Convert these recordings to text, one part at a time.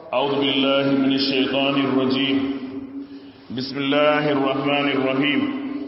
أعوذ بالله من الشيطان الرجيم بسم الله الرحمن الرحيم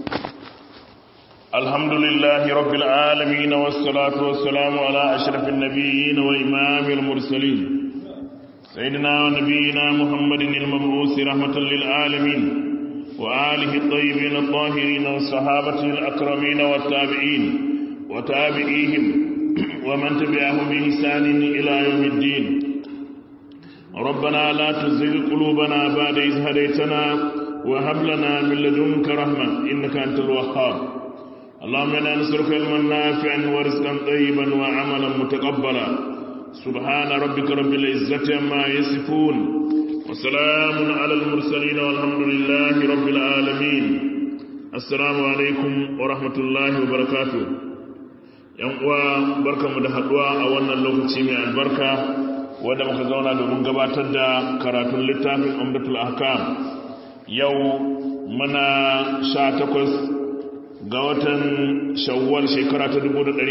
الحمد لله رب العالمين والصلاة والسلام على أشرف النبيين وإمام المرسلين سيدنا ونبينا محمد المبعوث رحمة للعالمين وآله الطيبين الطاهرين والصحابة الأكرمين والتابعين وتابعيهم ومن تبعهم بإحسان إلى يوم الدين ربنا لا تزغ قلوبنا بعد إذ هديتنا وهب لنا من لدنك رحمة إنك أنت الوهاب اللهم إنا نسألك علما نافعا ورزقا طيبا وعملا متقبلا سبحان ربك رب العزة عما يصفون وسلام على المرسلين والحمد لله رب العالمين السلام عليكم ورحمة الله وبركاته yan uwa barkamu da haduwa a wannan lokaci mai albarka wanda muka zauna domin gabatar da karatun littafin umdatul ahkam yau muna sha takwas ga watan shawwal shekara ta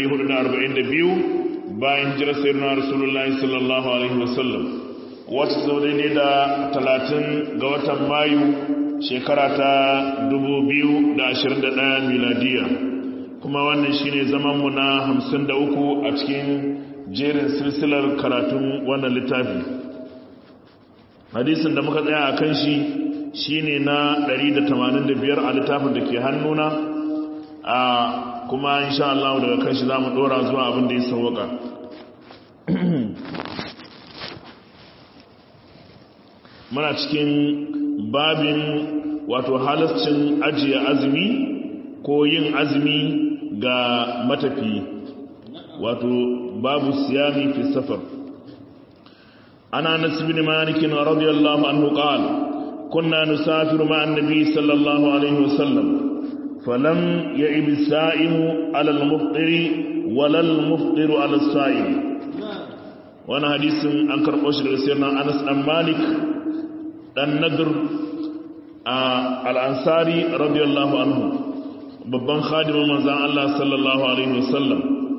1442 bayan jirar sayyidina rasulullahi sallallahu alaihi wasallam wata sau ne da talatin ga watan mayu shekara ta 2021 miladiya kuma wannan shine zamanmu na 53 a cikin jerin silsilar karatun wannan littafi hadisin da muka tsaya a kan shi shine na 185 a littafin da ke hannuna a kuma insha Allah daga kan shi za mu dora zuwa abin da ya sauwaka muna cikin babin wato halascin ajiye azumi ko yin azumi ga matafi wato babu siyami fi safar ana nasibin malikin radiyallahu anhu qala kunna nusafiru ma'an nabi sallallahu alaihi wasallam falam ya'ib as-sa'imu 'ala al-muftiri wala al-muftiru 'ala as-sa'im wannan hadisin an karbo shi daga sayyidina Anas dan Malik dan Nadr al-Ansari radiyallahu anhu babban khadimin manzan Allah sallallahu Alaihi wasallam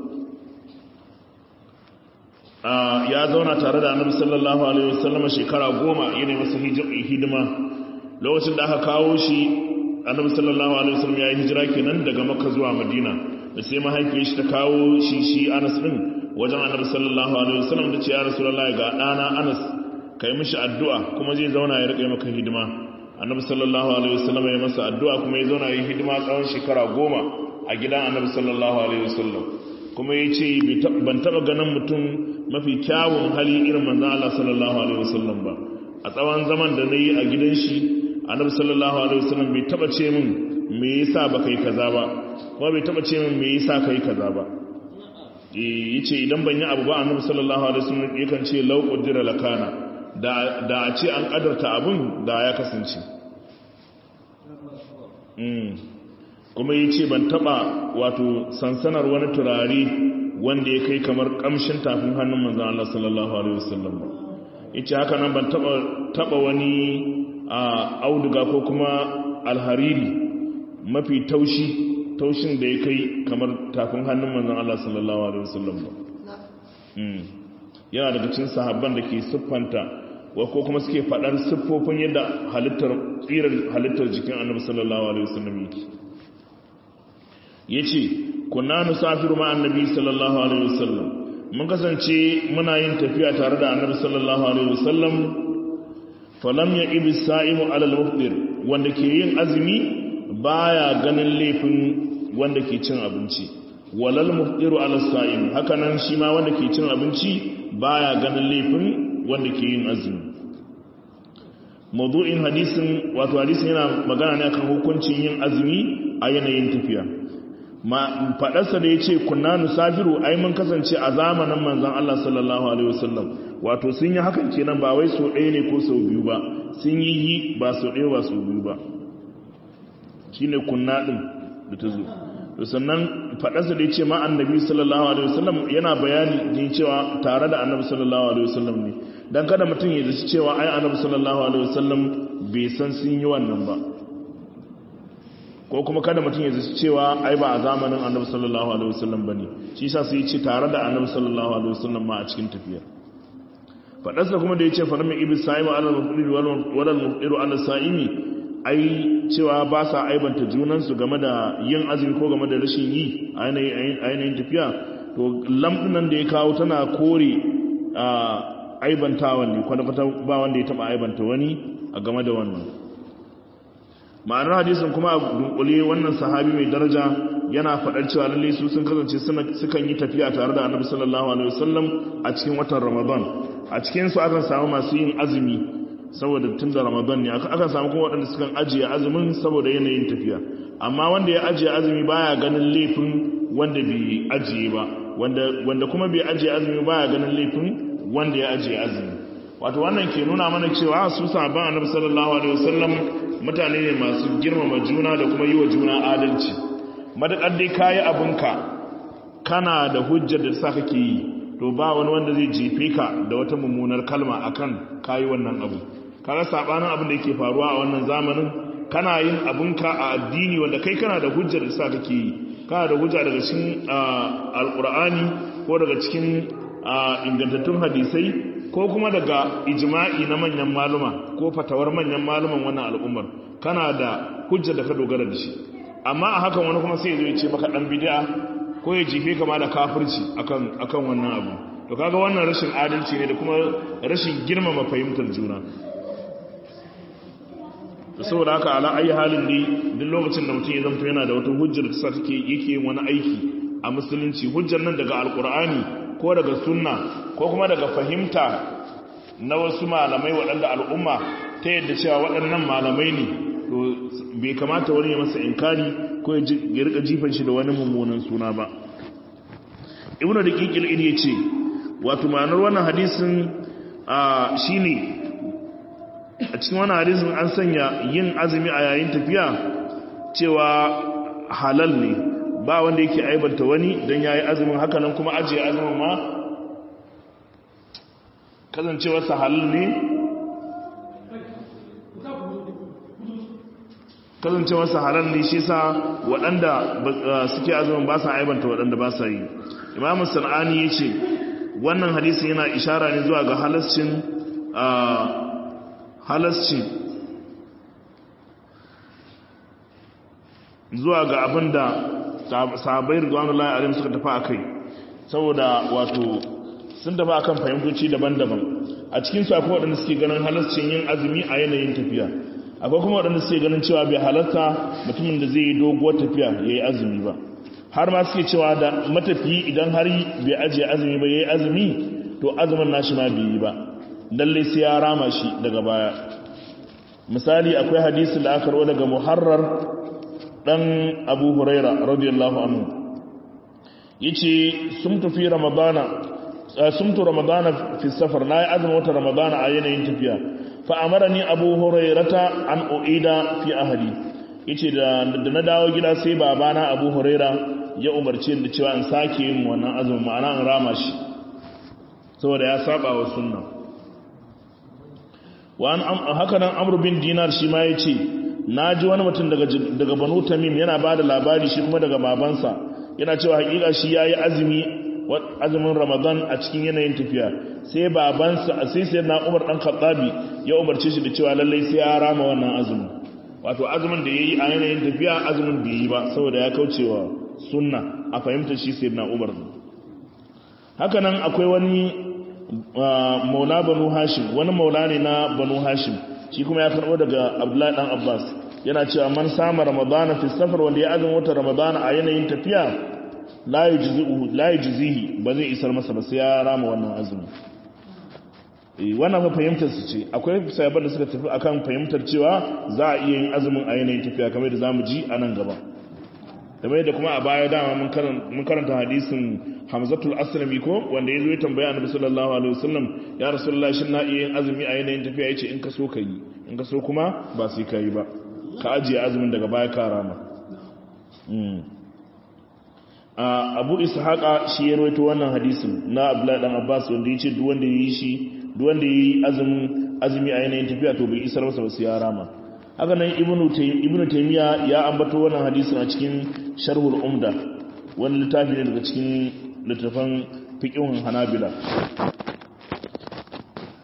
ya zauna tare da annabi sallallahu Alaihi wasallam shekara goma yana masa hidima lokacin da aka kawo shi annabi sallallahu Alaihi wasallam ya yi hijira kenan daga makka zuwa madina da sai mahaifiyar shi ta kawo shi shi anas din wajen annabi sallallahu Alaihi wasallam da ce ya rasu ga ɗana anas ka yi mishi addu'a kuma zai zauna ya riƙe maka hidima annabi sallallahu alaihi wasallam ya masa addu'a kuma ya zauna yi hidima tsawon shekara goma a gidan annabi sallallahu alaihi wasallam kuma ya ce ban taɓa ganin mutum mafi kyawun hali irin manzan Allah sallallahu alaihi wasallam ba a tsawon zaman da na yi a gidan shi annabi sallallahu alaihi wasallam bai taɓa ce min me yasa ba kai kaza ba kuma bai taɓa ce min me yasa kai kaza ba yace idan ban yi abu ba annabi sallallahu alaihi wasallam yakan ce lau qaddara lakana da a ce an kadarta abin da ya kasance kuma yi ce ban taba wato sansanar wani turare wanda ya kai kamar kamshin tafin hannun manzan Allah sallallahu Alaihi wasallam ba yace haka nan ban taba wani auduga ko kuma alhariri mafi taushi taushin da ya kai kamar tafin hannun manzan Allah sallallahu Alaihi wasallam ba yana daga cikin sahabban da ke siffanta wa ko kuma suke faɗar siffofin yadda halittar tsirar halittar jikin annabi sallallahu alaihi wasallam yake yace kunna nusafiru ma annabi sallallahu alaihi wasallam mun kasance muna yin tafiya tare da annabi sallallahu alaihi wasallam falam ya ibi sa'imu ala al-mufdir wanda ke yin azumi baya ganin laifin wanda ke cin abinci walal mufdiru ala sa'im haka nan shi ma wanda ke cin abinci baya ganin laifin wanda ke yin azumi mawdu'in hadisin wato hadisin yana magana ne akan hukuncin yin azumi a yanayin tafiya ma fadarsa da yace kunna nusafiru ai mun kasance a zamanin manzon Allah sallallahu alaihi wasallam wato sun yi hakan kenan ba wai so ɗaya ne ko sau biyu ba sun yi yi ba sau ɗaya ba sau biyu ba shine kunna din da ta zo to sannan faɗarsa da ya ce ma annabi sallallahu alaihi wasallam yana bayani din cewa tare da annabi sallallahu alaihi wasallam ne dan kada mutum ya zaci cewa ai annabi sallallahu alaihi wasallam bai san sun yi wannan ba ko kuma kada mutum ya zaci cewa ai ba a zamanin annabi sallallahu alaihi wasallam bane shi yasa sai ya ce tare da annabi sallallahu alaihi wasallam ma a cikin tafiyar fadarsa kuma da yace farmi ibis sa'ima ala al-mufdir wal mufdir ala sa'imi ai cewa ba sa aibanta junan su game da yin azumi ko game da rashin yi a yanayin tafiya to lamdunan da ya kawo tana kore aibantawan ne kwata-kwata ba wanda ya taba aibanta wani a game da wannan ma'anar hadisin kuma a dunkule wannan sahabi mai daraja yana faɗar cewa lalle su sun kasance sukan yi tafiya tare da annabi sallallahu alaihi wasallam a cikin watan ramadan a cikin su akan samu masu yin azumi saboda tun da ramadan ne akan samu kuma waɗanda sukan ajiye azumin saboda yanayin tafiya amma wanda ya ajiye azumi baya ganin laifin wanda bai ajiye ba wanda kuma bai ajiye azumi baya ganin laifin wanda ya ajiye azumi wato wannan ke nuna mana cewa su sahabban annabi sallallahu alaihi wasallam mutane ne masu girmama juna da kuma yi wa juna adalci madakar dai kayi abinka kana da hujjar da sa kake yi to ba wani wanda zai jefe ka da wata mummunar kalma akan kayi wannan abu kaga sabanin abin da yake faruwa a wannan zamanin kana yin abinka a addini wanda kai kana da hujjar da sa kake yi kana da hujja daga cikin alqur'ani ko daga cikin ingantattun hadisai ko kuma daga ijma'i na manyan maluma ko fatawar manyan maluman wannan al'ummar kana da hujja da ka dogara da shi amma a hakan wani kuma sai ya zo ya ce maka dan bid'a ko ya jife kama da kafirci akan akan wannan abu to kaga wannan rashin adalci ne da kuma rashin girmama fahimtar juna to saboda haka ala ayi halin ne duk lokacin da mutum ya zanto yana da wata hujjar da sa take yake wani aiki a musulunci hujjar nan daga alkur'ani ko daga sunna ko kuma daga fahimta na wasu malamai waɗanda al'umma ta yadda cewa waɗannan malamai ne to bai kamata wani ya masa inkari ko ya rika jifan shi da wani mummunan suna ba ibnu da kikil ya ce wato ma'anar wannan hadisin shine a cikin wannan hadisin an sanya yin azumi a yayin tafiya cewa halal ne ba wanda yake aibanta wani don ya yi azumin hakanan kuma ajiye azumin ma kasancewarsa halal ne kasancewarsa halal ne shi sa waɗanda suke azumin ba sa aibanta waɗanda ba sa yi imamun sana'ani ya ce wannan hadisin yana ishara ne zuwa ga halascin halascin zuwa ga abin da sahabai rizwanullahi alim suka tafi a kai saboda wato sun tafi akan fahimtoci daban-daban a cikin su akwai waɗanda suke ganin halascin yin azumi a yanayin tafiya akwai kuma waɗanda suke ganin cewa bai halarta mutumin da zai yi doguwar tafiya ya yi azumi ba har ma suke cewa da matafiyi idan har bai ajiye azumi ba ya yi azumi to azumin nashi ma bai yi ba lalle sai ya rama shi daga baya misali akwai hadisi da aka rawa daga muharrar dan abu huraira radiyallahu anhu yace sumtu fi ramadana sumtu ramadana fi safar na yi azumin wata ramadana a yanayin tafiya fa amarani abu hurairata an uida fi ahli yace da da na dawo gida sai babana abu huraira ya umarce ni cewa in sake yin wannan azumin ma'ana in rama shi saboda ya saba wa sunna wa an haka nan amr bin dinar shi ma yace naji wani mutum daga daga banu tamim yana bada labari shi kuma daga babansa yana cewa hakika shi yayi azumi azumin ramadan a cikin yanayin tafiya sai babansa sai sai na umar dan khattabi ya umarce shi da cewa lallai sai ya rama wannan azumin wato azumin da yayi a yanayin tafiya azumin bai yi ba saboda ya kaucewa sunna a fahimtar shi sai na umar haka nan akwai wani maula banu hashim wani maula ne na banu hashim shi kuma ya karbo daga abdullahi dan abbas yana cewa man sama ramadana fi safar wanda ya azumin wata ramadana a yanayin tafiya la yujzihi ba zai isar masa ba sai ya rama wannan azumi eh wannan fa fahimtar su ce akwai sahabban da suka tafi akan fahimtar cewa za a iya yin azumin a yanayin tafiya kamar da zamu ji a nan gaba kamar da kuma a baya dama mun karanta hadisin Hamzatul Aslami ko wanda ya zo ya tambaya Annabi sallallahu alaihi wasallam ya Rasulullah shin na iya yin azumi a yanayin tafiya yace in ka so ka yi in ka so kuma ba sai ka yi ba ka ajiye azumin daga baya ka rama abu ishaqa shi ya rawaito wannan hadisin na abdullahi dan abbas wanda yace duk wanda yi shi duk wanda yi azumin azumi a yanayin tafiya to bai isar masa ba sai ya rama haka nan ibnu ibnu taymiya ya ambato wannan hadisin a cikin sharhul umda wani littafi ne daga cikin littafan fiqhun hanabila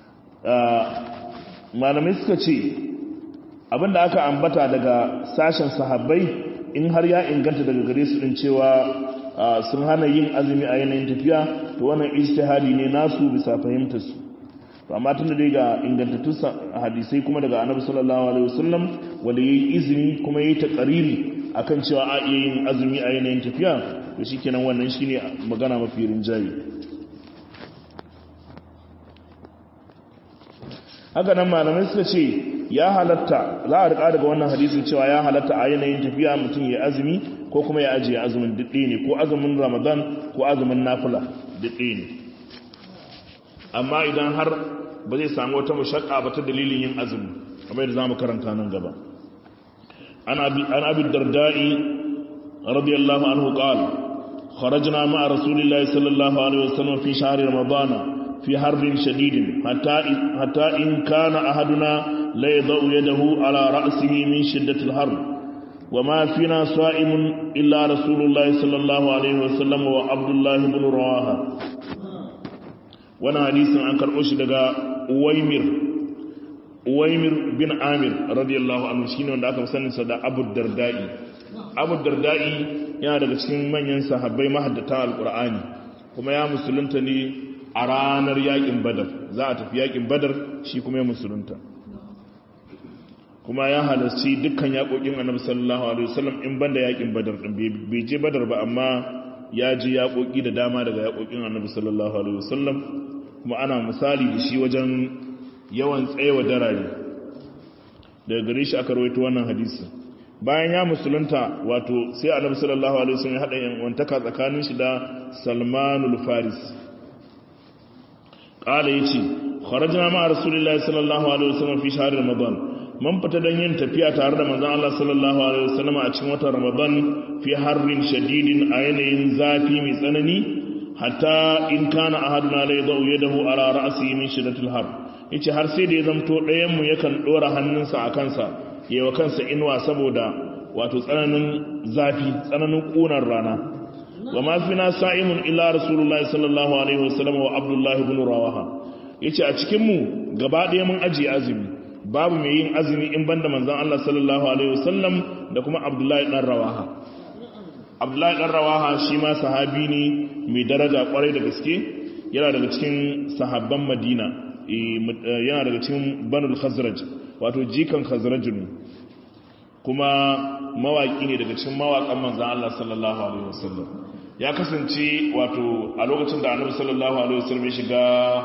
malamai suka ce abinda aka ambata daga sashen sahabbai in har ya inganta daga gare su din cewa sun hana yin azumi a yanayin tafiya to wannan ijtihadi ne nasu bisa fahimtar su to amma tunda dai ga ingantattun hadisai kuma daga annabi sallallahu alaihi wasallam wanda yayi izini kuma yayi taqariri akan cewa a iya yin azumi a yanayin tafiya to shikenan wannan shine magana mafi rinjaye haka nan malamai suka ce ya halatta za a rika daga wannan hadisin cewa ya halatta a yanayin tafiya mutum ya azumi ko kuma ya ajiye azumin dudde ne ko azumin ramadan ko azumin nafila dudde ne amma idan har ba zai samu wata mashakka ba ta dalilin yin azumi kamar yadda zamu karanta nan gaba an abi dardai radiyallahu anhu qala kharajna ma'a rasulillahi sallallahu alaihi wasallam fi shahri ramadana في حرب شديد حتى حتى إن كان أحدنا لا يضع يده على رأسه من شدة الحر وما فينا صائم إلا رسول الله صلى الله عليه وسلم وعبد الله بن رواحة وانا حديث عن كرؤوش دقاء ويمر ويمر بن عامر رضي الله عنه شين wanda aka sani sa da Abu Dardai Abu Dardai yana daga cikin manyan sahabbai mahaddata alqur'ani kuma ya musulunta ne a ranar yakin badar za a tafi yakin badar shi kuma ya musulunta kuma ya halarci dukkan yakokin annabi sallallahu alaihi wasallam in banda yakin badar din bai je badar ba amma ya ji yakoki da dama daga yakokin annabi sallallahu alaihi wasallam kuma ana misali da shi wajen yawan tsayewa darare daga gare shi aka rawaito wannan hadisi bayan ya musulunta wato sai annabi sallallahu alaihi wasallam ya hada yan wantaka tsakanin shi da Salmanul Faris kala yace kharajna ma rasulillahi sallallahu alaihi wasallam fi shahr ramadan mun fita dan yin tafiya tare da manzon Allah sallallahu alaihi wasallam a cikin watan ramadan fi harrin shadidin a yanayin zafi mai tsanani hatta in kana ahaduna la yadau yadahu ala ra'sihi min shiddatil har yace har sai da ya zamto ɗayan mu yakan dora hannunsa a kansa yawa kansa inuwa saboda wato tsananin zafi tsananin kunar rana wa ma fina sa'imun illa rasulullahi sallallahu alaihi wasallam wa abdullahi ibn rawaha yace a cikin mu gaba ɗaya mun ajiye azumi babu mai yin azumi in banda manzon Allah sallallahu alaihi wasallam da kuma abdullahi dan rawaha abdullahi dan rawaha shi ma sahabi ne mai daraja kwarai da gaske yana daga cikin sahabban madina yana daga cikin banul khazraj wato jikan khazraj ne kuma mawaki ne daga cikin mawakan manzon Allah sallallahu alaihi wasallam ya kasance wato a lokacin da annabi sallallahu alaihi wasallam ya shiga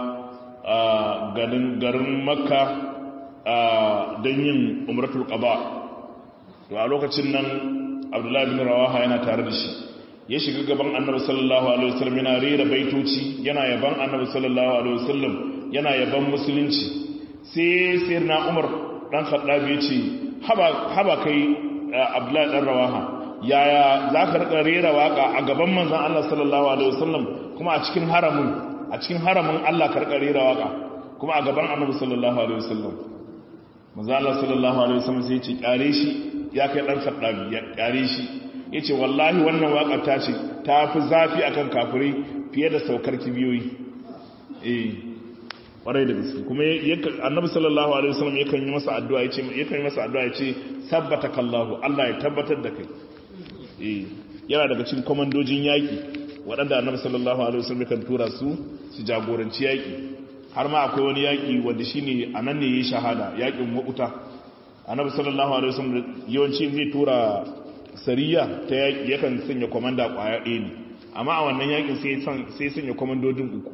garin garin makka don yin umratul qaba to a lokacin nan abdullahi bin rawaha yana tare da shi ya shiga gaban annabi sallallahu alaihi wasallam yana rera baitoci yana yaban annabi sallallahu alaihi wasallam yana yaban musulunci sai sayyidina umar dan khattabi ya ce haba haba kai abdullahi dan rawaha yaya za ka rika rera waka a gaban manzan Allah sallallahu Alaihi wasallam kuma a cikin haramun a cikin haramun Allah ka rika rera waka kuma a gaban annabi sallallahu Alaihi wasallam manzan Allah sallallahu Alaihi wasallam sai ce kyare shi ya kai ɗan saddabi ya kyare shi ya ce wallahi wannan waka ta ce ta fi zafi akan kafirai fiye da saukar kibiyoyi eh kwarai da gaske kuma annabi sallallahu alaihi wasallam yakan yi masa addu'a yace yakan yi masa addu'a yace sabbata kallahu Allah ya tabbatar da kai yana daga cikin komandojin yaƙi waɗanda annabi sallallahu alaihi wasallam kan tura su su jagoranci yaƙi har ma akwai wani yaƙi wanda shine anan ne yayi shahada yaƙin wauta annabi sallallahu alaihi wasallam yawanci zai tura sariya ta yaƙi yakan sanya komanda ƙwaya ɗaya ne amma a wannan yaƙin sai sai sanya komandojin uku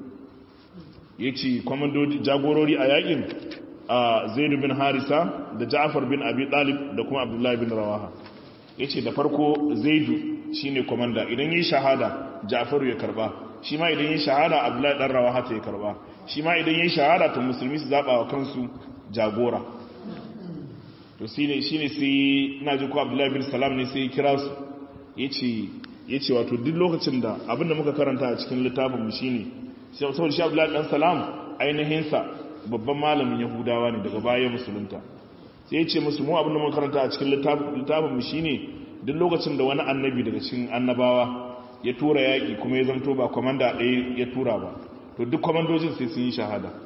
yace komandodi jagorori a yaƙin a Zaid bin Harisa da Ja'far bin Abi Talib da kuma Abdullah bin Rawaha ya ce da farko zaidu shi ne komanda idan yi shahada jafaru ya karba shi ma idan yi shahada abdullahi dan rawa hata ya karba shi ma idan yi shahada to musulmi su zaɓa wa kansu jagora to shi ne shi ne sai na ji ko abdullahi bin salam ne sai kira su ya ce wato duk lokacin da abinda muka karanta a cikin littafin mu shine saboda shi abdullahi dan salam ainihinsa babban malamin yahudawa ne daga baya musulunta sai ya ce musu mu abinda muka karanta a cikin littafin mu shine duk lokacin da wani annabi daga cikin annabawa ya tura yaƙi kuma ya zanto ba kwamanda ɗaya ya tura ba to duk kwamandojin sai sun yi shahada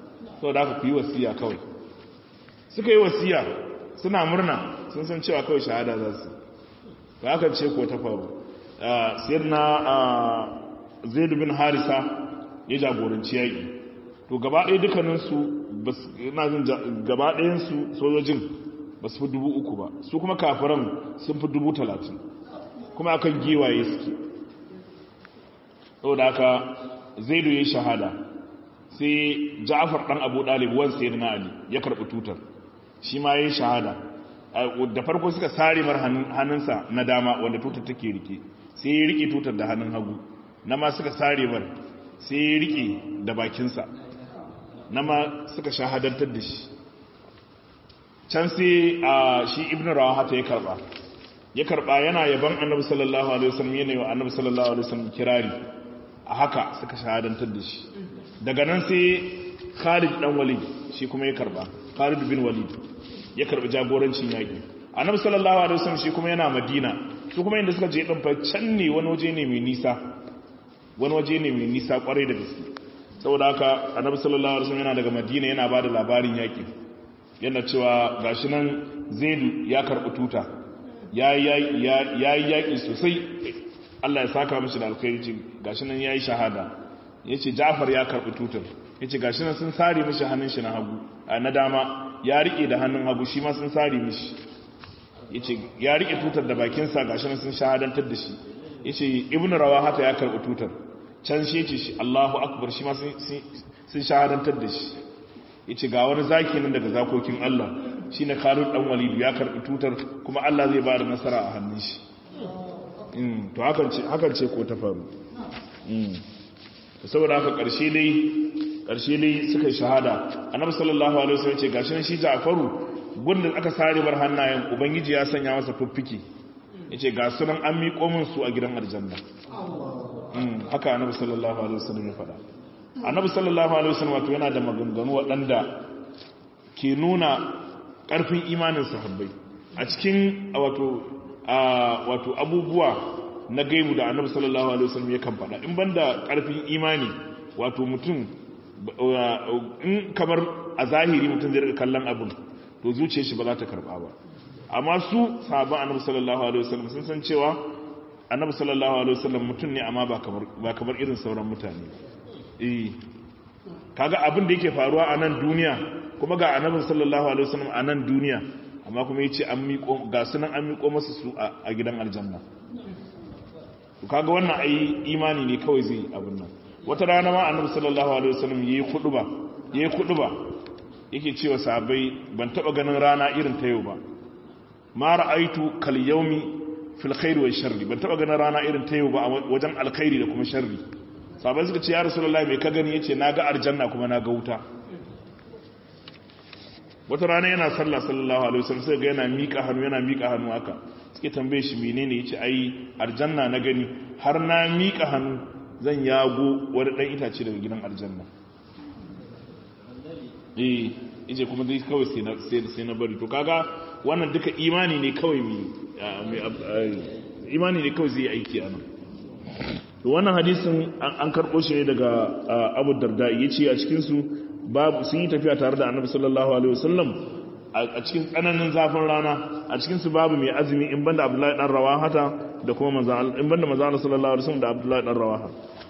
saboda haka ku yi wasiya kawai suka yi wasiya suna murna sun san cewa kawai shahada za su ba aka ce ko ta faru sayyidina zaid bin harisa ya jagoranci yaƙi to gaba ɗaya dukkaninsu ina jin gaba ɗayansu sojojin ba su fi dubu uku ba su kuma kafiran sun fi dubu talatin kuma akan giwaye suke saboda haka zaidu ya yi shahada sai ja'afar ɗan abu ɗalib wan sai na ali ya karɓi tutar shi ma ya yi shahada da farko suka sare mar hannunsa na dama wanda tutar take rike sai ya rike tutar da hannun hagu na ma suka sare mar sai ya rike da bakinsa na ma suka shahadantar da shi can sai a shi ibn rawahata ya karba ya karba yana yaban annabi sallallahu alaihi wasallam yana wa annabi sallallahu alaihi wasallam kirari a haka suka shahadantar da shi daga nan sai Khalid dan Walid shi kuma ya karba Khalid bin Walid ya karbi jagorancin yaki annabi sallallahu alaihi wasallam shi kuma yana Madina su kuma inda suka je din fa can ne wani waje ne mai nisa wani waje ne mai nisa kwarai da gaske saboda haka annabi sallallahu alaihi wasallam yana daga Madina yana bada labarin yaki yana cewa gashi nan Zaidu ya karbi tuta ya yi yaƙi sosai Allah ya saka mashi da alkhairi ce gashi nan ya yi shahada ya ce jafar ya karɓi tutar ya ce gashi nan sun sare mashi hannun shi na hagu na dama ya riƙe da hannun hagu shi ma sun sare mashi ya ce ya riƙe tutar da bakinsa gashi nan sun shahadantar da shi ya ce ibn rawa haka ya karɓi tutar can shi ce shi Allahu akbar shi ma sun shahadantar da shi ya ce ga wani zaki nan daga zakokin Allah shi na karun ɗan walidu ya karɓi tutar kuma Allah zai ba da nasara a hannun shi to hakan ce ko ta faru saboda haka ƙarshe dai ƙarshe dai suka yi shahada annabi sallallahu alaihi wasallam ce gashi shi Ja'faru gundin aka sare bar hannayen ubangiji ya sanya masa fuffike yace ga sunan an miƙo min su a gidan aljanna haka annabi sallallahu alaihi wasallam ya faɗa annabi sallallahu alaihi wasallam wato yana da maganganu waɗanda ke nuna ƙarfin imanin sahabbai a cikin wato wato abubuwa na gaibu da annabi sallallahu alaihi wasallam ya kan faɗa in banda ƙarfin imani wato mutum in kamar a zahiri mutum zai rika kallon abin to zuciyar shi ba za ta karba ba amma su sahabban annabi sallallahu alaihi wasallam sun san cewa annabi sallallahu alaihi wasallam mutum ne amma ba kamar ba kamar irin sauran mutane eh kaga abin da yake faruwa a nan duniya kuma ga annabi sallallahu alaihi wasallam a nan duniya amma kuma yace an miƙo ga sunan an miƙo masa su a gidan aljanna to kaga wannan ai imani ne kawai zai abin nan wata rana ma annabi sallallahu alaihi wasallam yayi kuduba yayi kuduba yake cewa sahabbai ban taba ganin rana irin ta yau ba ma ra'aitu kal yawmi fil khair wa sharri ban taba ganin rana irin ta yau ba wajen alkhairi da kuma sharri sahabbai suka ce ya rasulullahi me ka gani yace naga aljanna kuma naga wuta wata rana yana sallah sallallahu alaihi wasallam sai ga yana mika hannu yana mika hannu haka suke tambaye shi menene yace ai aljanna na gani har na mika hannu zan yago wani dan itace daga gidan aljanna eh yace kuma dai kawai sai na sai na bari to kaga wannan duka imani ne kawai mai imani ne kawai zai aiki anan to wannan hadisin an karbo shi ne daga Abu Darda yace a cikin su babu sun yi tafiya tare da Annabi sallallahu alaihi wasallam a cikin tsananin zafin rana a cikin su babu mai azumi in banda Abdullahi dan Rawahata da kuma manzo in banda manzo Allah sallallahu alaihi wasallam da Abdullahi dan Rawaha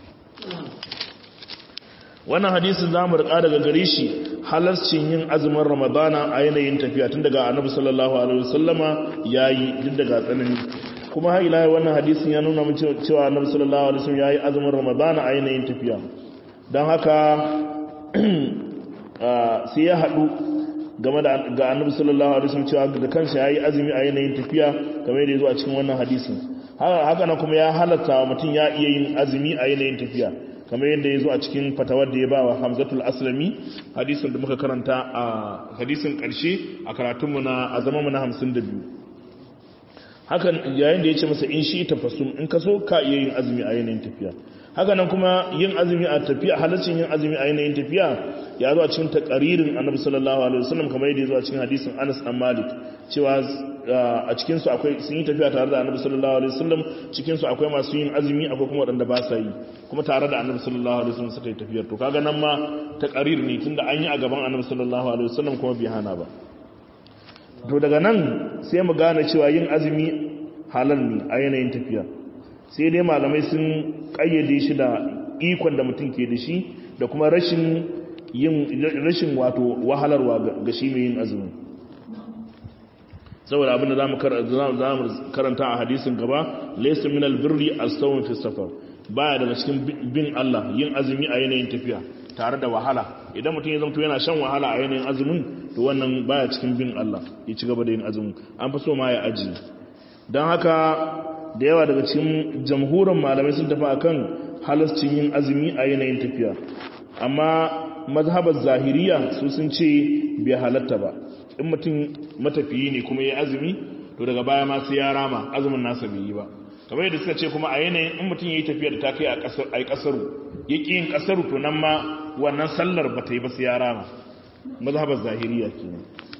wannan hadisin zamu rika daga gare shi halarcin yin azumin Ramadana a yanayin tafiya tun daga Annabi sallallahu alaihi wasallama yayi duk daga tsanani kuma har ila wannan hadisin ya nuna mun cewa Annabi sallallahu alaihi wasallam yayi azumin Ramadana a yanayin tafiya dan haka sai ya haɗu game da ga annabi sallallahu alaihi wasallam cewa da kansa yayi azumi a yanayin tafiya kamar yadda yazo a cikin wannan hadisin haka nan kuma ya halatta mutum ya iya yin azumi a yanayin tafiya kamar yadda yazo a cikin fatawar da ya bawa Hamzatul Aslami hadisin da muka karanta a hadisin karshe a karatun mu na a zaman mu na 52 hakan yayin da yace masa in shi tafasum in kaso ka iya yin azumi a yanayin tafiya haka nan kuma yin azumi a tafiya halaccin yin azumi a yanayin tafiya ya zo a cikin takaririn annabi sallallahu alaihi wasallam kamar yadda ya zo a cikin hadisin Anas dan Malik cewa a cikin su akwai sun yi tafiya tare da annabi sallallahu alaihi wasallam cikin su akwai masu yin azumi akwai kuma wadanda ba sa yi kuma tare da annabi sallallahu alaihi wasallam suka yi tafiyar to kaga nan ma takarir ne tunda an yi a gaban annabi sallallahu alaihi wasallam kuma bai hana ba to daga nan sai mu gane cewa yin azumi halal ne a yanayin tafiya sai dai malamai sun kayyade shi da ikon da mutum ke da shi da kuma rashin yin rashin wato wahalarwa ga shi mai yin azumi saboda abin da zamu karanta a hadisin gaba laysa min albirri as-sawm fi safar baya daga cikin bin Allah yin azumi a yanayin tafiya tare da wahala idan mutum ya zamto yana shan wahala a yanayin azumin to wannan baya cikin bin Allah ya ci gaba da yin azumin an fi so ma ya aji don haka da yawa daga cikin jamhuran malamai sun tafi akan halascin yin azumi a yanayin tafiya amma mazhabar zahiriya su sun ce bai halatta ba in mutum matafiyi ne kuma ya azumi to daga baya ma sai ya rama azumin nasa bai yi ba kamar yadda suka ce kuma a yanayin in mutum ya yi tafiya da ta kai a yi kasaru ya ƙi yin kasaru to nan ma wannan sallar ba ta yi ba sai ya rama mazhabar zahiriya kenan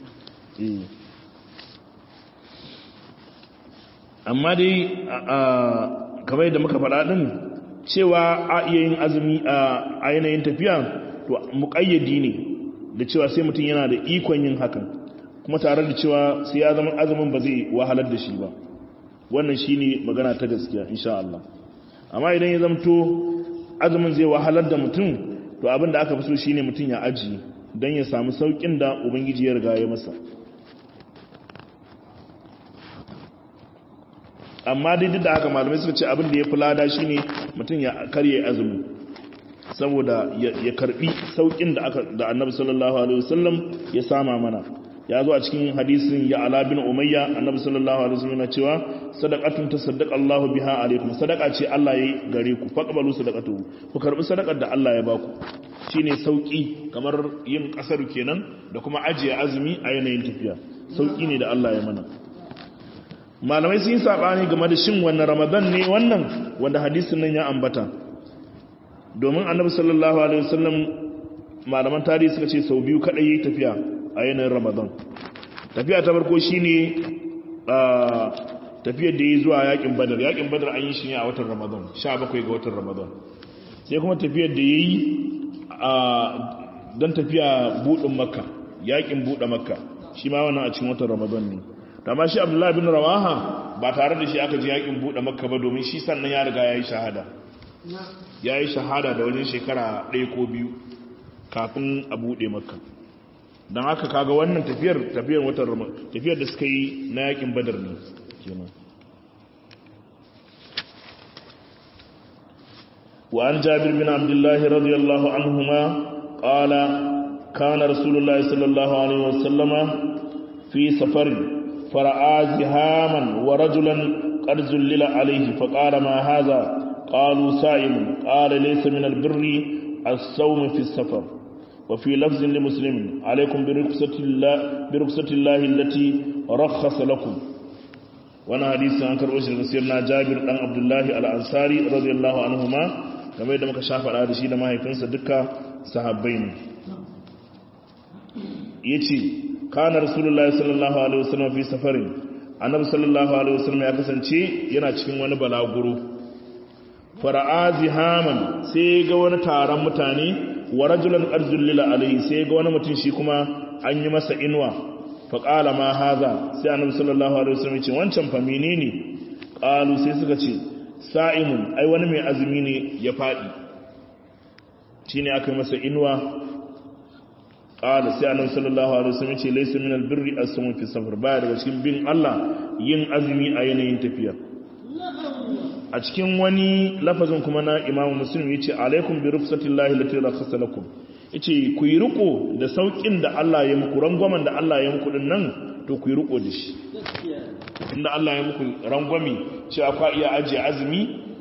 amma dai kamar yadda muka faɗa ɗin cewa a iya yin azumi a yanayin tafiya to muƙayyadi ne da cewa sai mutum yana da ikon yin hakan kuma tare da cewa sai ya zama azumin ba zai wahalar da shi ba wannan shi ne magana ta gaskiya insha Allah amma idan ya zamto azumin zai wahalar da mutum to abin da aka fi so shine mutum ya aji don ya samu saukin da ubangiji ya riga ya masa amma dai duk da haka malamai suka ce abin da ya fi lada shine mutum ya karye azumi saboda ya karbi saukin da aka da annabi sallallahu alaihi wasallam ya sama mana ya zo a cikin hadisin ya ala bin umayya annabi sallallahu alaihi wasallam yana cewa sadaqatun tasaddaqa Allahu biha alaikum sadaqa ce Allah yayi gare ku faqbalu sadaqatu ku karbi sadaqar da Allah ya baku shine sauki kamar yin kasar kenan da kuma ajiye azumi a yanayin tafiya sauki ne da Allah ya mana malamai sun yi sabani game da shin wannan ramadan ne wannan wanda hadisin nan ya ambata domin annabi sallallahu alaihi wasallam malaman tarihi suka ce sau biyu kadai yayi tafiya a yanayin ramadan tafiya ta farko shine tafiyar da ya zuwa yakin badar yakin badar an yi shi ne a watan ramadan 17 ga watan ramadan sai kuma tafiyar da ya yi don tafiya buɗin makka yakin buɗe makka shi ma wannan a cikin watan ramadan ne amma shi abdullahi bin rawaha ba tare da shi aka ji yakin buɗe makka ba domin shi sannan ya riga ya yi shahada ya yi shahada da wajen shekara ɗaya ko biyu kafin a buɗe makka don haka kaga wannan tafiyar tafiyar watan rama tafiyar da suka yi na yakin badar ne kenan wa an jabir bin abdullah radiyallahu anhuma qala kana rasulullah sallallahu alaihi wasallama fi safar fara'a zihaman wa rajulan qad zullila alaihi faqala ma hadha qalu sa'im qala laysa min albirri as-sawm fi as-safar وفي لفظ لمسلم عليكم برخصة الله, برخصة الله التي رخص لكم وانا حديث عن كرؤوس سيدنا جابر بن عبد الله الأنصاري رضي الله عنهما كما يدى مكا شافع الهدشي لما يكنس دكا صحابين يتي كان رسول الله صلى الله عليه وسلم في سفر annabi sallallahu alaihi wasallam ya kasance yana cikin wani balaguro fara'a zihaman sai ga wani taron mutane wa rajulan arzullila alaihi sai ga wani mutum shi kuma an yi masa inuwa fa qala ma haza sai annabi sallallahu alaihi wasallam ce wancan fa menene qalu sai suka ce sa'imun ai wani mai azumi ne ya fadi shine aka yi masa inuwa qala sai annabi sallallahu alaihi wasallam ce laysa min albirri as-sawm fi safar baya daga cikin bin Allah yin azumi a yanayin tafiya a cikin wani lafazin kuma na imamu muslim ya ce alaikum bi rufsatillahi lati rakhasa lakum yace ku yi riko da saukin da Allah ya muku rangwamen da Allah ya muku din nan to ku yi riko da shi inda Allah ya muku rangwami cewa ku iya ajiye azumi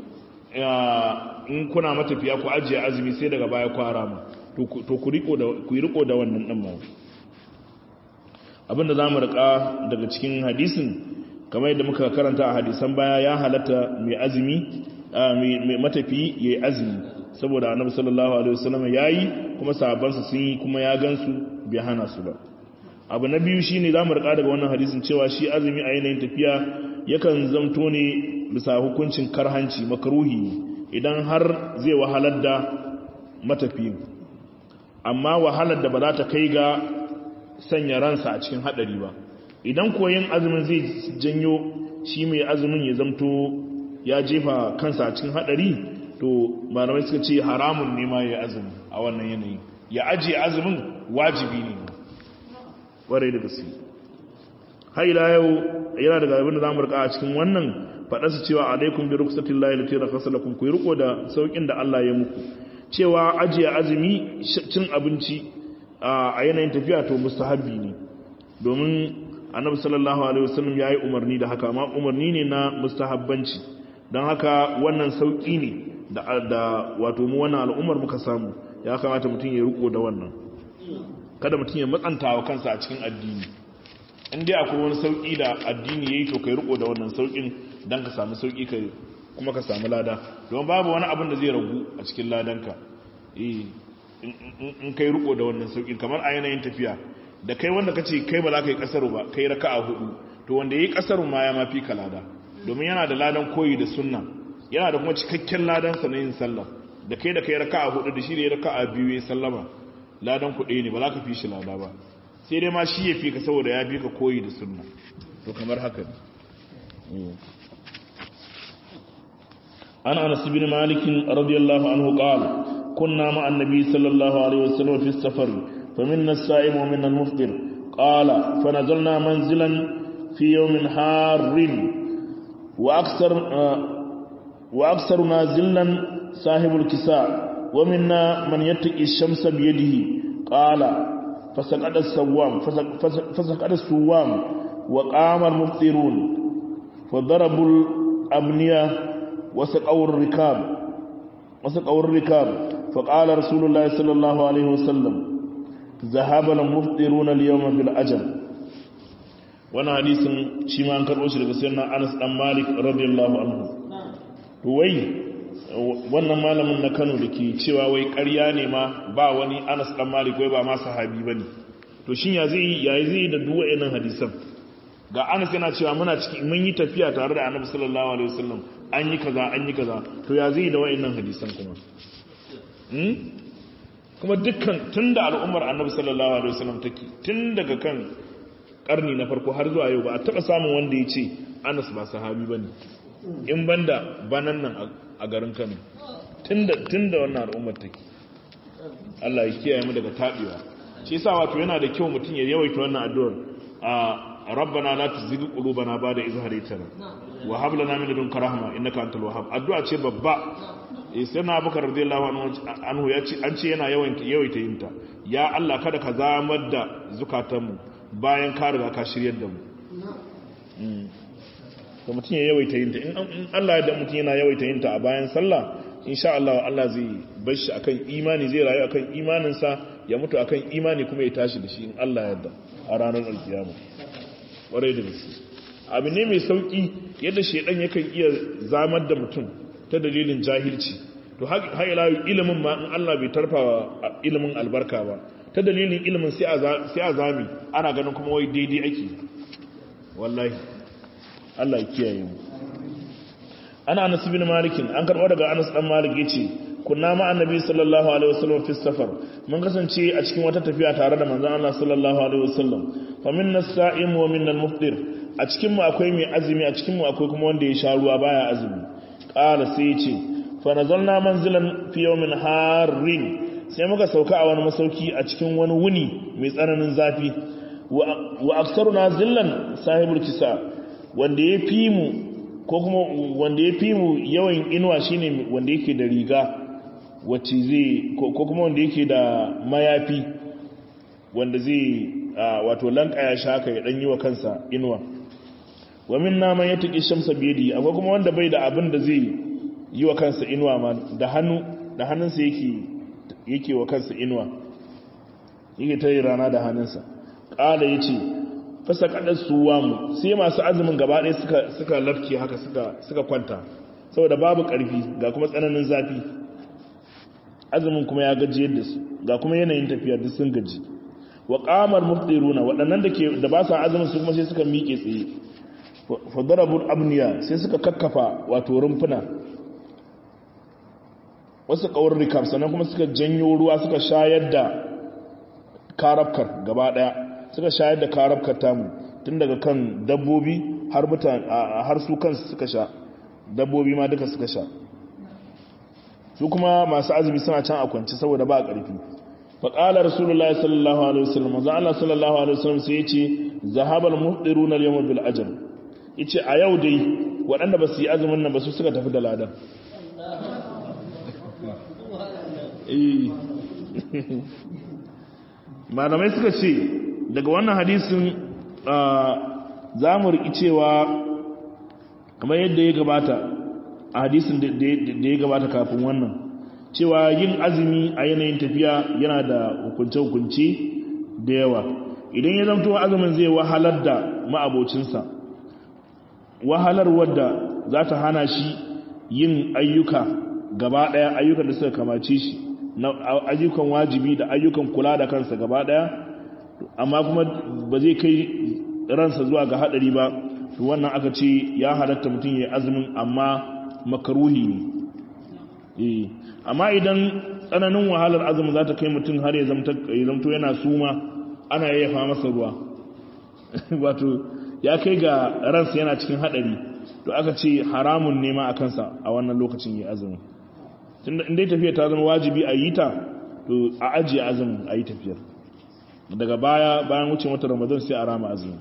in kuna matafiya ku ajiye azumi sai daga baya ku harama to ku riko da ku yi riko da wannan din ma abinda zamu rika daga cikin hadisin kamar yadda muka karanta a hadisan baya ya halatta mai azumi mai matafi yayi azumi saboda annabi sallallahu alaihi wasallam yayi kuma sahabbansa sun yi kuma ya gansu bai hana su ba abu na biyu shine zamu rika daga wannan hadisin cewa shi azumi a yanayin tafiya yakan zamto ne bisa hukuncin karhanci makruhi idan har zai wahalar da matafi amma wahalar da ba za ta kai ga sanya ransa a cikin hadari ba idan koyin azumin zai janyo shi mai azumin ya zamto ya jefa kansa a cikin hadari to malamai suka ce haramun ne ma ya azumi a wannan yanayi ya ajiye azumin wajibi ne ƙwarai da gaske har ila yau yana daga abin da za mu rika a cikin wannan faɗa su cewa alaikum bi ruksatin lahi lati rakhasa lakum ku riko da saukin da Allah ya muku cewa ajiye azumi cin abinci a yanayin tafiya to mustahabbi ne domin annabi sallallahu alaihi wasallam yayi umarni da haka amma umarni ne na mustahabbanci don haka wannan sauki ne da wato mu wannan al'ummar muka samu ya kamata mutum ya riko da wannan kada mutum ya matsanta wa kansa a cikin addini in dai akwai wani sauki da addini yayi to kai riko da wannan saukin dan ka samu sauki kai kuma ka samu lada don babu wani abin da zai ragu a cikin ladanka eh in kai riko da wannan saukin kamar a yanayin tafiya da kai wanda kace kai ba za ka yi kasaru ba kai raka'a hudu to wanda yayi kasaru ma ya mafi ka lada domin yana da ladan koyi da sunna yana da kuma cikakken ladan sa na yin sallah da kai da kai raka'a hudu da shi da ya raka'a biyu ya sallama ladan ku ɗaya ne ba za ka fi shi lada ba sai dai ma shi ya fi ka saboda ya fi ka koyi da sunna to kamar haka ne an anas bin malik radiyallahu anhu qala kunna ma annabi sallallahu alaihi wasallam fi safar faminna as-sa'im wa minna al-muftir qala fanazalna manzilan fi yawmin harrin wa aksar wa aksaruna zillan sahibul kisa' ومنا من يتقي الشمس بيده قال فسقط السوام فسقط السوام وقام المفطرون فضربوا الأبنية وسقوا الركاب وسقوا الركاب فقال رسول الله صلى الله عليه وسلم ذهب المفطرون اليوم بالأجل وانا حديث شيما انكر وشي daga sayyidina Anas dan Malik radiyallahu anhu to wai wannan malamin na Kano da ke cewa wai ƙarya ne ma ba wani Anas dan Malik wai ba ma sahabi bane to shin ya zai yayi zai da duk wayannan hadisan ga Anas yana cewa muna cikin mun yi tafiya tare da Annabi sallallahu alaihi wasallam an yi kaza an yi kaza to ya zai da wayannan hadisan kuma hmm kuma dukkan tunda al'ummar Annabi sallallahu alaihi wasallam take tun daga kan karni na farko har zuwa yau ba a taba samun wanda ya ce Anas ba sahabi bane in banda banan nan a garin Kano tunda tunda wannan al'ummar take Allah ya kiyaye mu daga tabewa shi yasa wato yana da kyau mutum ya yawaita wannan addu'ar a rabbana la tuzigh qulubana ba'da idh hadaytana wa hab lana min ladunka rahma innaka antal wahhab addu'a ce babba eh sai na Abubakar radiyallahu anhu ya ce an ce yana yawaita yawaita yinta ya Allah kada ka zamar da zukatanmu bayan ka riga ka shiryar da mu to mutum ya yawaita yinta in Allah ya da mutum yana yawaita yinta a bayan sallah insha Allah Allah zai bar shi akan imani zai rayu akan imaninsa ya mutu akan imani kuma ya tashi da shi in Allah yarda a ranar alkiyama ƙwarai da gaske abu ne mai sauki yadda shedan yakan iya zamar da mutum ta dalilin jahilci to har ila ilimin ma in Allah bai tarfawa ilimin albarka ba ta dalilin ilimin sai a zami ana ganin kuma wai daidai ake wallahi Allah ya kiyaye mu ana anas bin malikin an karɓo daga anas dan malik yace kunna ma annabi sallallahu alaihi wasallam fi safar mun kasance a cikin wata tafiya tare da manzon Allah sallallahu alaihi wasallam fa minna as-sa'im wa minna al-muftir a cikin mu akwai mai azumi a cikin mu akwai kuma wanda ya sha ruwa baya azumi qala sai yace fa nazalna manzilan fi yawmin harrin sai muka sauka a wani masauki a cikin wani wuni mai tsananin zafi wa aksaruna zillan sahibul kisa wanda ya fi mu ko kuma wanda ya fi mu yawan inuwa shine wanda yake da riga wacce zai ko kuma wanda yake da mayafi wanda zai wato lankaya shaka ya dan yi wa kansa inuwa wa min naman ya tuki shamsa biyadi akwai kuma wanda bai da abin da zai yi wa kansa inuwa ma da hannu da hannunsa yake yake wa kansa inuwa yake tare rana da hannunsa ƙala ya ce fasa kaɗar suwa mu sai masu azumin gaba ɗaya suka lafke haka suka kwanta saboda babu ƙarfi ga kuma tsananin zafi azumin kuma ya gaji yadda su ga kuma yanayin tafiya duk sun gaji wa qamar muftiruna waɗannan da ke da ba sa azumin su kuma sai suka miƙe tsaye fa darabul abniya sai suka kakkafa wato rumfuna wasu kawar rikab sannan kuma suka janyo ruwa suka shayar da karabkar gaba daya suka shayar da karabkar tamu tun daga kan dabbobi har mutane har su kansu suka sha dabbobi ma duka suka sha su kuma masu azumi suna can a kwanci saboda ba ƙarfi faƙala rasulullahi sallallahu alaihi wasallam za Allah sallallahu alaihi wasallam sai yace zahabal muhdiruna al-yawma bil ajr yace a yau dai waɗanda ba su yi azumin nan ba su suka tafi da ladan malamai suka ce daga wannan hadisin za mu riƙi cewa kamar yadda ya gabata a hadisin da ya gabata kafin wannan cewa yin azumi a yanayin tafiya yana da hukunce-hukunce da yawa idan ya zamto azumin zai wahalar da ma'abocinsa wahalar wadda za ta hana shi yin ayyuka gaba ɗaya ayyukan da suka kamace shi na ayyukan wajibi da ayyukan kula da kansa gaba ɗaya amma kuma ba zai kai ransa zuwa ga haɗari ba to wannan aka ce ya halatta mutum ya azumin amma makaruhi ne amma idan tsananin wahalar azumin za ta kai mutum har ya zamto yana suma ana yayyafa masa ruwa wato ya kai ga ransa yana cikin haɗari to aka ce haramun nema a kansa a wannan lokacin ya azumin inda tafiya ta zama wajibi a yi ta to a ajiye azumin a yi tafiyar daga baya bayan wuce wata ramadan sai a rama azumin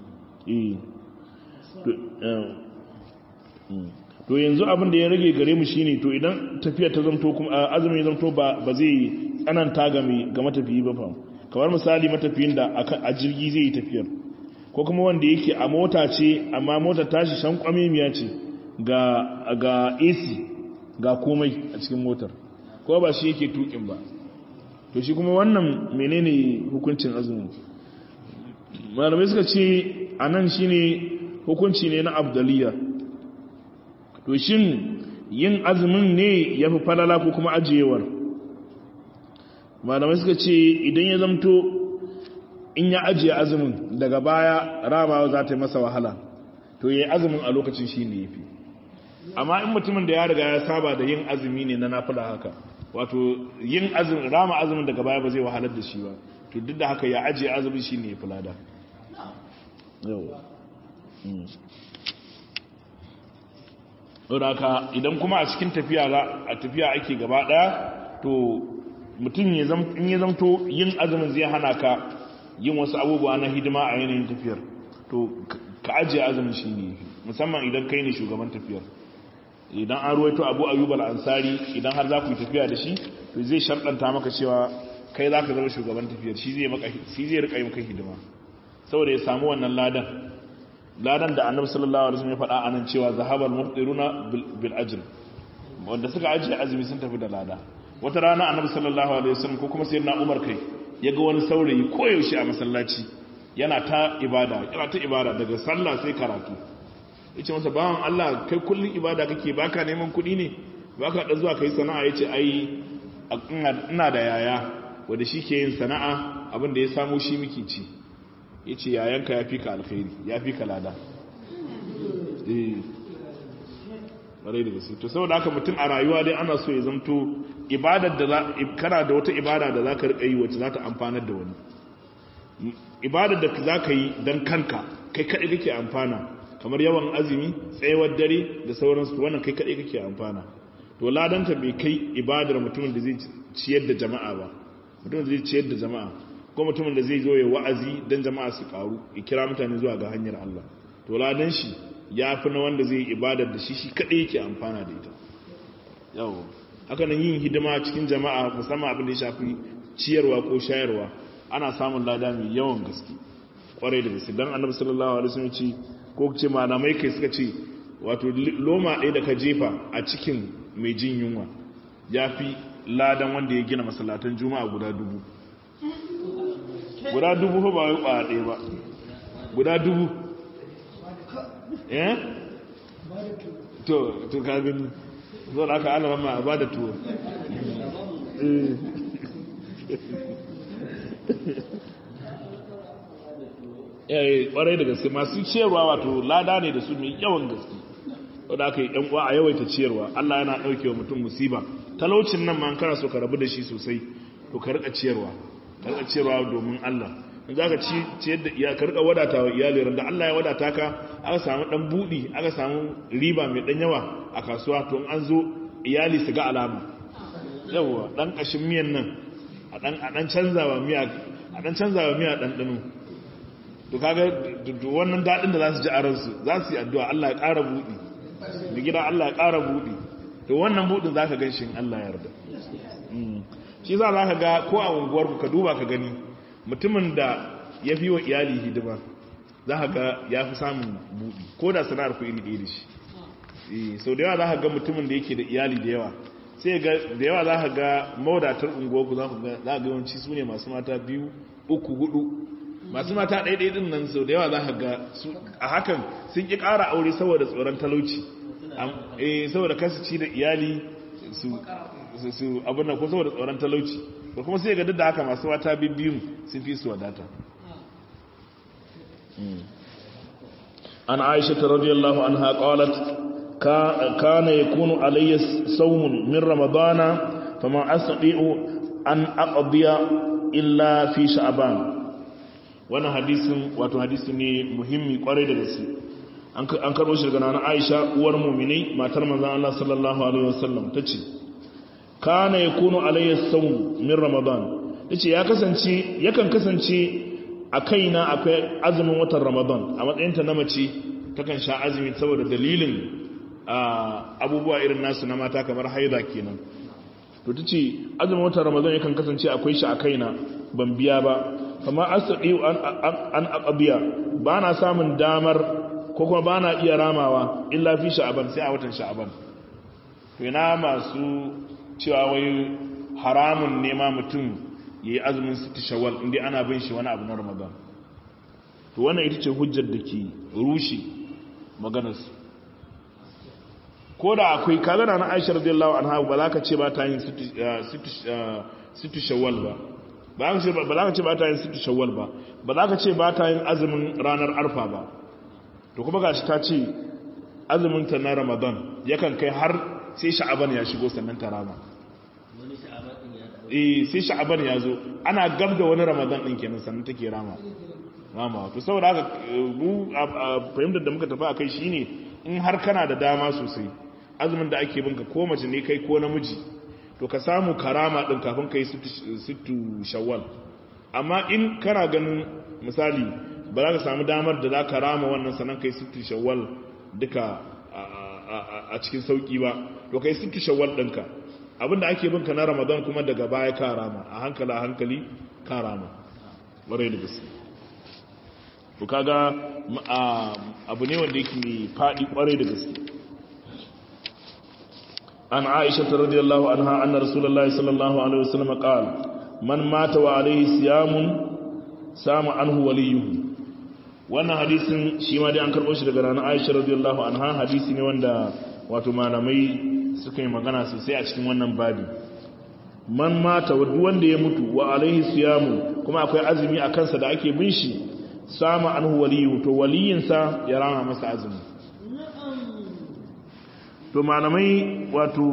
to yanzu abin da ya rage gare mu shine to idan tafiya ta zamto kuma azumin ya zamto ba ba zai tsananta ga mai ga matafiyi ba fa kamar misali matafiyin da a jirgi zai yi tafiyar ko kuma wanda yake a mota ce amma mota tashi shan kwamimiya ce ga ga AC ga komai a cikin motar ko ba shi yake tukin ba to shi kuma wannan menene hukuncin azumi malamai suka ce anan shine hukunci ne na abdaliya to shin yin azumin ne ya fi falala ko kuma ajiyewar malamai suka ce idan ya zamto in ya ajiye azumin daga baya ramawa za ta yi masa wahala to ya yi azumin a lokacin shi ne ya fi amma in mutumin da ya riga ya saba da yin azumi ne na nafila haka wato yin azumin rama azumin daga baya ba zai wahalar da shi ba to duk da haka ya ajiye azumin shi ne ya fi lada haka idan kuma a cikin tafiya a tafiya ake gaba daya to mutum in ya zamto yin azumin zai hana ka yin wasu abubuwa na hidima a yanayin tafiyar to ka ajiye azumin shi ne musamman idan kai ne shugaban tafiyar idan an ruwaito abu ayyub al-ansari idan har za ku yi tafiya da shi to zai sharɗanta maka cewa kai za ka zama shugaban tafiyar shi zai maka shi zai rika yi maka hidima saboda ya samu wannan ladan ladan da annabi sallallahu alaihi wasallam ya faɗa anan cewa zahabal muftiruna bil ajr wanda suka ajiye azumi sun tafi da lada wata rana annabi sallallahu alaihi wasallam ko kuma sayyidina umar kai ya ga wani saurayi koyaushe a masallaci yana ta ibada yana ta ibada daga sallah sai karatu yace masa bawan Allah kai kullun ibada kake baka neman kuɗi ne baka da zuwa kai sana'a yace ai ina da yaya wanda shi ke yin sana'a abin da ya samu shi miki ci yace yayanka ya fi ka alkhairi ya fi ka lada eh bare da gaske to saboda haka mutum a rayuwa dai ana so ya zamto ibadar da kana da wata ibada da zaka rika yi wacce za ta amfanar da wani ibadar da zaka yi dan kanka kai kadai kake amfana kamar yawan azumi tsayawar dare da sauransu wannan kai kadai kake amfana to ladanta bai kai ibadar mutumin da zai ciyar da jama'a ba mutumin da zai ciyar da jama'a ko mutumin da zai zo ya wa'azi dan jama'a su karu ya kira mutane zuwa ga hanyar Allah to ladan shi ya fi na wanda zai ibadar da shi shi kadai yake amfana da ita yawo haka nan yin hidima cikin jama'a musamman abin da ya shafi ciyarwa ko shayarwa ana samun lada mai yawan gaske kwarai da gaske dan annabi sallallahu alaihi wasallam ce ko ce malamai kai suka ce wato loma ɗaya da ka jefa a cikin mai jin yunwa ya fi ladan wanda ya gina masallatan juma'a guda dubu guda dubu ba wai kwaya ɗaya ba guda dubu eh to to ka gani zo da aka alama ma ba da tuwo eh kwarai da gaske masu ciyarwa wato lada ne da su mai yawan gaske wanda aka yi uwa a yawaita ciyarwa Allah yana ɗauke wa mutum musiba talaucin nan ma kana so ka rabu da shi sosai to ka rika ciyarwa ka rika ciyarwa domin Allah in za ka ciyar da iya ka rika wadata wa iyali da Allah ya wadata ka aka samu dan budi aka samu riba mai dan yawa a kasuwa to an zo iyali su ga alama yawa dan kashin miyan nan a dan a dan canzawa miya a dan canzawa miya dan dano to kaga wannan dadin da za su ji a ransu za su yi addu'a Allah ya ƙara budi da gida Allah ya ƙara budi to wannan budin zaka gan shi in Allah ya yarda shi za ka ga ko a unguwar ka duba ka gani mutumin da ya fi wa iyali hidima za ka ga ya fi samun buɗi ko da sana'ar ku iri ɗaya da shi sau da yawa za ka ga mutumin da yake da iyali da yawa sai da yawa za ka ga mawadatar unguwarku za ka ga yawanci su ne masu mata biyu uku hudu masu mata ɗaiɗai ɗin nan sau da yawa za ka ga a hakan sun ƙi ƙara aure saboda tsoron talauci saboda kasu ci da iyali su abin da ko saboda tsoron talauci da kuma sai ga duk da haka masu wata bibiyun sun fi su wadata an aisha ta radiyallahu anha qalat kana yakunu alayya sawmun min ramadana fama astati'u an aqdiya illa fi sha'ban wannan hadisin wato hadisi ne muhimmi kwarai da gaske an karbo shi daga nana Aisha uwar mu'minai matar manzon Allah sallallahu alaihi wasallam tace kana yakunu alayya sawm min ramadan yace ya kasance yakan kasance a kaina akwai azumin watan ramadan a matsayin ta na mace takan sha azumi saboda dalilin abubuwa irin nasu na mata kamar haida kenan to tace azumin watan ramadan yakan kasance akwai shi a kaina ban biya ba amma asadi an an aqabiya ba na samun damar ko kuma ba na iya ramawa illa fi sha'aban sai a watan sha'aban to ina masu cewa wai haramun nema mutum ya yi azumin siti shawal inda ana bin shi wani abu na ramadan to wannan ita ce hujjar da ke rushe maganarsu ko da akwai kagana na aisha radiyallahu anha ba za ka ce ba ta yin siti shawal ba ba za ka ce ba ta yin siti shawal ba ba za ka ce ba ta yin azumin ranar arfa ba to kuma gashi ta ce azumin ta na ramadan yakan kai har sai sha'aban ya shigo sannan ta rama eh sai sha'aban ya zo ana gab da wani ramadan din kenan sannan take rama rama to saboda haka mu fahimtar da muka tafi akai shine in har kana da dama sosai azumin da ake binka ko mace ne kai ko namiji to ka samu karama din kafin kai sittu shawwal amma in kana ganin misali ba za ka samu damar da za ka rama wannan sannan kai sittu shawwal duka a cikin sauki ba to kai sittu shawwal ɗinka abinda ake binka na ramadan kuma daga baya ka rama a hankali a hankali ka rama ƙwarai da gaske to kaga abu ne wanda yake mai faɗi ƙwarai da gaske an aisha ta radiyallahu anha anna rasulullahi sallallahu alaihi wasallam qala man mata wa alaihi siyamun sama anhu waliyuhu wannan hadisin shi ma dai an karɓo shi daga ranar aisha radiyallahu anha hadisi ne wanda wato malamai suka yi magana sosai a cikin wannan babi man mata duk wanda ya mutu wa alaihi siyamu kuma akwai azumi a kansa da ake bin shi sama anhu waliyu to waliyinsa ya rama masa azumi to malamai wato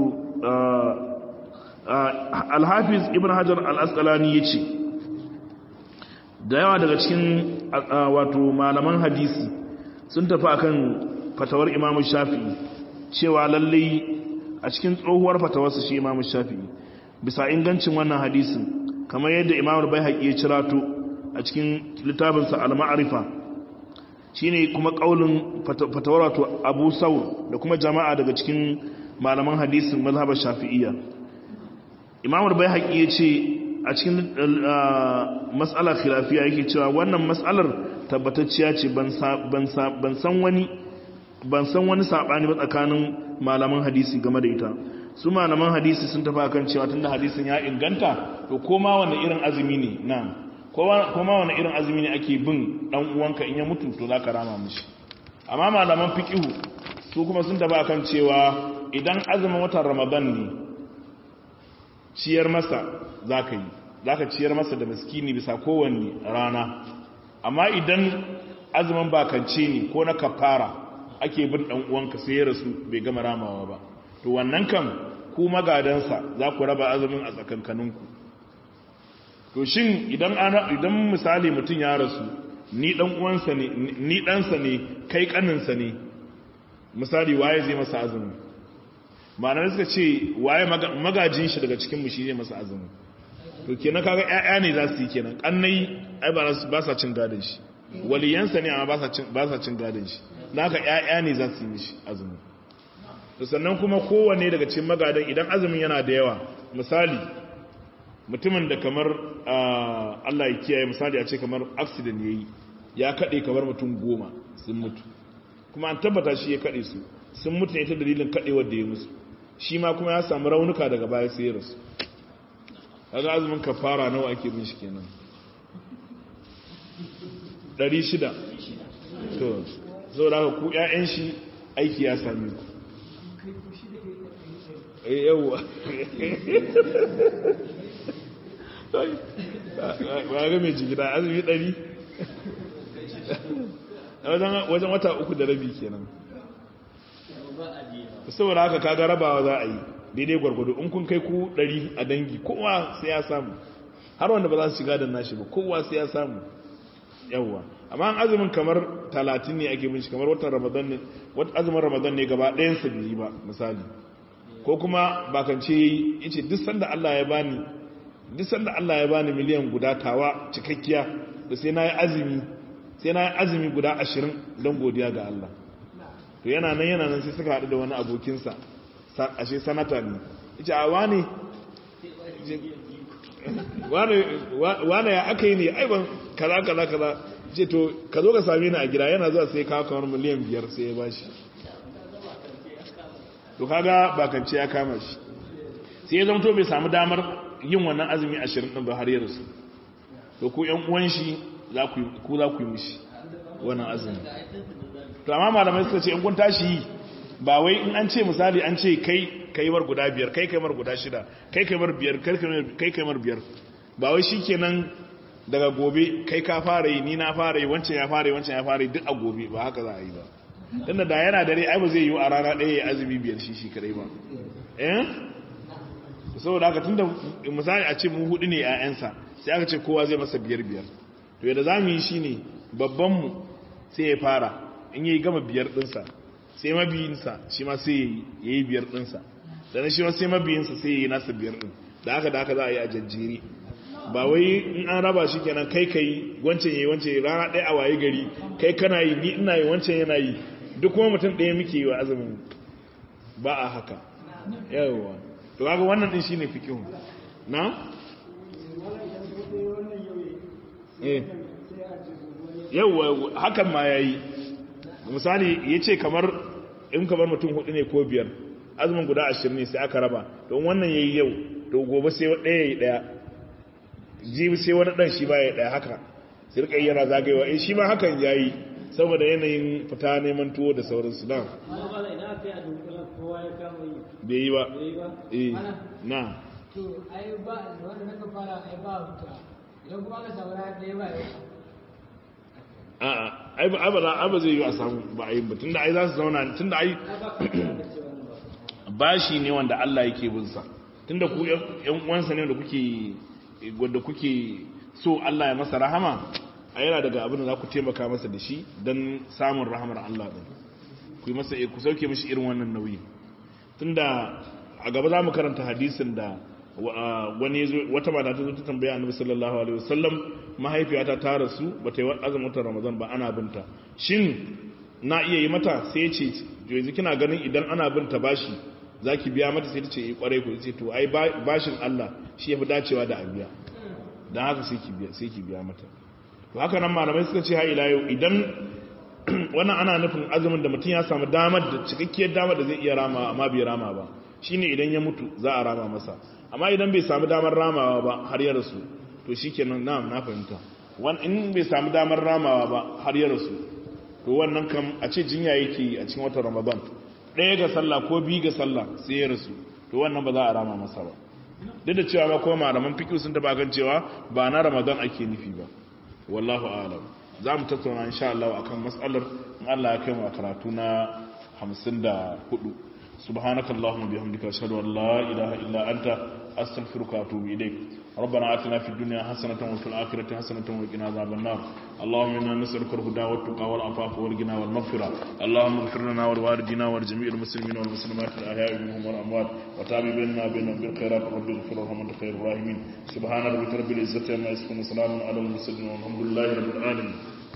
alhafiz ibn hajar al-asqalani yace da yawa daga cikin wato malaman hadisi sun tafi akan fatawar imamu shafi'i cewa lallai a cikin tsohuwar fatawarsa shi imamu shafi'i bisa ingancin wannan hadisin kamar yadda imamu bai haƙi ya cirato a cikin littafinsa al-ma'arifa shine kuma kaulin fatawar wato abu saur da kuma jama'a daga cikin malaman hadisin mazhabar shafi'iyya imamu bai haƙi ya ce a cikin matsalar khilafiya yake cewa wannan matsalar tabbatacciya ce ban san wani ban san wani sabani ba tsakanin malaman hadisi game da ita su malaman hadisi sun tafi akan cewa tunda hadisin ya inganta to koma wani irin azumi ne na koma wani irin azumi ne ake bin dan uwanka in ya mutu to zaka rama mishi amma malaman fiqhu su kuma sun taba kan cewa idan azumin watan ramadan ne ciyar masa za ka yi za ka ciyar masa da miskini bisa kowanne rana amma idan azumin bakance ne ko na kafara ake bin dan uwanka sai ya rasu bai gama ramawa ba to wannan kan ku magadansa za ku raba azumin a tsakankaninku to shin idan ana idan misali mutum ya rasu ni dan uwansa ne ni ɗansa ne kai kaninsa ne misali waye zai masa azumi ma'anar suka ce waye magajin shi daga cikin mu shi zai masa azumi to kenan kaga ƴaƴa ne za su yi kenan kannai ai ba sa cin gadon shi waliyansa ne amma ba sa cin gadon shi naka ƴaƴa ne za su yi mishi azumi to sannan kuma kowanne daga cikin magadan idan azumin yana da yawa misali mutumin da kamar Allah ya kiyaye misali a ce kamar accident yayi ya kade kamar mutum goma sun mutu kuma an tabbata shi ya kade su sun mutu ne ta dalilin kadewar da ya musu shi ma kuma ya samu raunuka daga baya sai ya rasu kaga azumin kafara nawa ake bin shi kenan 600 to zo da ku ƴaƴan shi aiki ya same ku eh yawa ba ga mai jigida azumi 100 wajen wata uku da rabi kenan saboda haka kaga rabawa za a yi daidai gwargwado in kun kai ku ɗari a dangi kowa sai ya samu har wanda ba za su shiga da nashi ba kowa sai ya samu yawwa amma an azumin kamar talatin ne ake binci kamar watan ramadan ne wata azumin ramadan ne gaba ɗayan sa biyu ba misali ko kuma bakance yayi yace duk sanda Allah ya bani duk sanda Allah ya bani miliyan guda tawa cikakkiya da sai nayi azumi sai nayi azumi guda 20 don godiya ga Allah to yana nan yana nan sai suka haɗu da wani abokinsa ashe sanata ne ita a wane wane ya aka yi ne aiban kaza kaza kaza ce to ka zo ka same ni a gida yana zuwa sai kawo kamar miliyan biyar sai ya ba shi to kaga bakance ya kama shi sai ya zamto bai samu damar yin wannan azumi ashirin ɗin ba har yi rasu to ku yan uwan shi ku za ku yi mishi wannan azumi to amma malamai suka ce in kun tashi yi ba wai in an ce misali an ce kai kai mar guda biyar kai kai mar guda shida kai kai mar biyar kai kai mar biyar ba wai shikenan daga gobe kai ka fara yi ni na fara yi wancan ya fara yi wancan ya fara yi duk a gobe ba haka za a yi ba tunda da yana dare ai ba zai yi a rana ɗaya ya azumi biyar shi shi kadai ba eh saboda haka tunda misali a ce mu hudu ne ƴaƴansa sai aka ce kowa zai masa biyar biyar to yadda zamu yi shine babban mu sai ya fara in yayi gama biyar dinsa sai mabiyinsa shi ma sai ya yi biyar ɗinsa sannan shi ma sai mabiyinsa sai ya yi nasa biyar ɗin da haka da haka za a yi a jajjiri ba wai in an raba shi kenan kai kai wancan yi wancan yi rana ɗaya a waye gari kai kana yi ni ina yi wancan yana yi duk kuma mutum ɗaya muke yi wa azumin ba a haka yawa to kaga wannan ɗin shine fikihu na yawa hakan ma yayi misali ya ce kamar in kamar mutum hudu ne ko biyar azumin guda ashirin ne sai aka raba don wannan ya yi yau to gobe sai ɗaya ya yi ɗaya jibi sai wani ɗan shi ba ya ɗaya haka sai rika yana zagayewa eh shi ma hakan ya yi saboda yanayin fita neman tuwo da sauransu na bai yi ba eh na to ai ba wanda naka fara ai ba huta idan kuma ka saura ɗaya ba yau a'a ai ba abada aba zai yi a samu ba ai ba tunda ai za su zauna tunda ai bashi ne wanda Allah yake bin sa tunda ku yan uwansa ne da kuke wanda kuke so Allah ya masa rahama a yana daga abin da za ku taimaka masa da shi don samun rahamar Allah din ku yi masa ku sauke mishi irin wannan nauyi tunda a gaba za mu karanta hadisin da wani wata mata ta zo ta tambaya annabi sallallahu alaihi wasallam mahaifiyata ta rasu bata yi azumin watan ramadan ba ana binta shin na iya yi mata sai ya ce yanzu kina ganin idan ana binta bashi zaki biya mata sai ta ce eh kwarai ku ce to ai bashin Allah shi yafi dacewa da abiya dan haka sai ki biya sai ki biya mata to haka nan malamai suka ce ha ila yau idan wannan ana nufin azumin da mutum ya samu damar da cikakkiyar damar da zai iya rama amma bai rama ba shine idan ya mutu za a rama masa amma idan bai samu damar ramawa ba har ya rasu to shikenan na'am na fahimta wan in bai samu damar ramawa ba har ya rasu to wannan kam a ce jinya yake a cikin watan Ramadan ɗaya ga sallah ko biyu ga sallah sai ya rasu to wannan ba za a rama masa ba duk da cewa ma kuma malaman fiqh sun taba kan cewa ba na ramadan ake nufi ba wallahu a'lam za mu tattauna insha Allah akan mas'alar in Allah ya kai mu a karatu na 54 سبحانك اللهم وبحمدك اشهد ان لا اله الا انت استغفرك واتوب اليك ربنا آتنا في الدنيا حسنة وفي الآخرة حسنة وقنا عذاب النار اللهم إنا نسألك الهدى والتقى والعفاف والغنى والمغفرة اللهم اغفر لنا ولوالدينا ولجميع المسلمين والمسلمات الأحياء منهم والأموات وتابع بيننا بينهم بالخيرات رب اغفر لهم أنت خير الراحمين سبحان ربك رب العزة عما يصفون وسلام على المرسلين والحمد لله رب العالمين